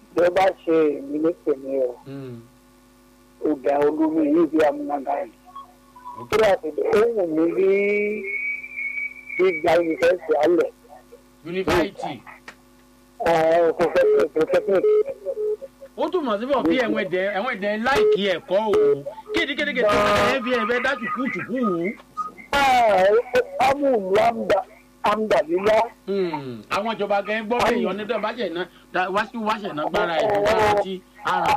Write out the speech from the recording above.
bí ó bá ṣe èmi ní tèmi o Mm. ọ̀gá olómi yìí bí amúnága yìí ok tó yà sí ó wù mí bí gbígba yunifásitì alẹ̀ yunifásitì polytechnic ó túmọ̀ sí bọ̀ bí ẹ̀wọ̀n ẹ̀dẹ̀ ẹ̀wọ̀n ẹ̀dẹ̀ láìkí ẹ̀kọ́ o kédekédeke tó ẹ̀ fi ẹ̀fẹ̀ dá tùkú tùkú wù. amúlù amdàlílá àwọn ìjọba gẹ́gẹ́ gbọ́ pé ìyọ́nú tó bá ṣẹ̀ ná wá sí wáṣẹ̀ ná gbára ẹ̀ tó bá rántí àrùn